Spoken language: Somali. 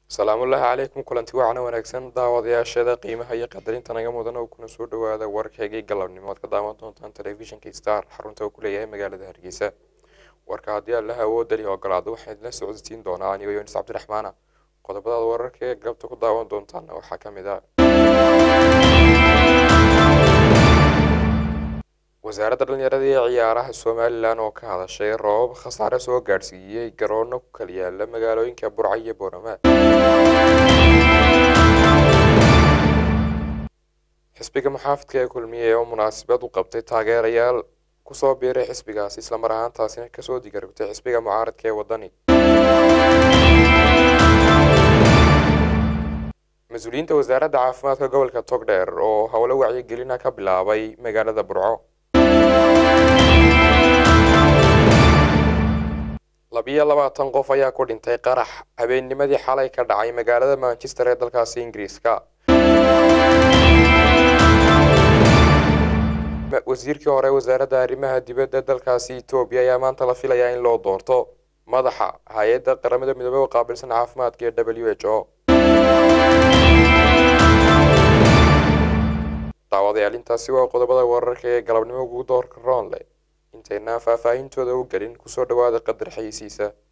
salaamullaahi calaykum kulanti wacana wanaagsan daawadayaashada qiimaha iyo qadarinta naga mudan oo kuna soo dhawaada warkaygii galabnimo ad ka daawan doontaan telefishinka star xarunta uu ku leeyahay magaalada hargeysa warka haddii allaha awoodali ogolaado waxaan idinla socodsiin doonaa anigo yonis cabdiraxmaana qodobadaada wararka ee galabta ku daawan doontaana waxaa ka mid ah wasaaradda dhalinyarada iyo ciyaaraha somalilan oo ka hadashay roobab khasaare soo gaadhsiiyey garoono ku kala yaala magaalooyinka burca iyo boorama xisbiga muxaafidka ee kulmiye oo munaasabad u qabtay taageerayaal kusoo biiray xisbigaasi islamar ahaantaasina kasoo digarogtay xisbiga mucaaradka ee wadani mas-uuliyiinta wasaaradda caafimaadka gobolka togdheer oo howlo wacyigelina ka bilaabay magaalada burco labiyo labaatan qof ayaa ku dhintay qarax habeennimadii xalay ka dhacay magaalada manchester ee dalkaasi ingiriiska wasiirkii hore wasaaradda arrimaha dibadda dalkaasi etoobiya ayaa maanta la filayaa in loo doorto madaxa hay-adda qaramada midoobey oo qaabilsan caafimaadka ee w h o daawadayaal intaasi waa qodobada wararka ee galabnimo ugu doorka roonle intaynaan faahfaahintooda u gelin kusoo dhawaada qadar xayisiisa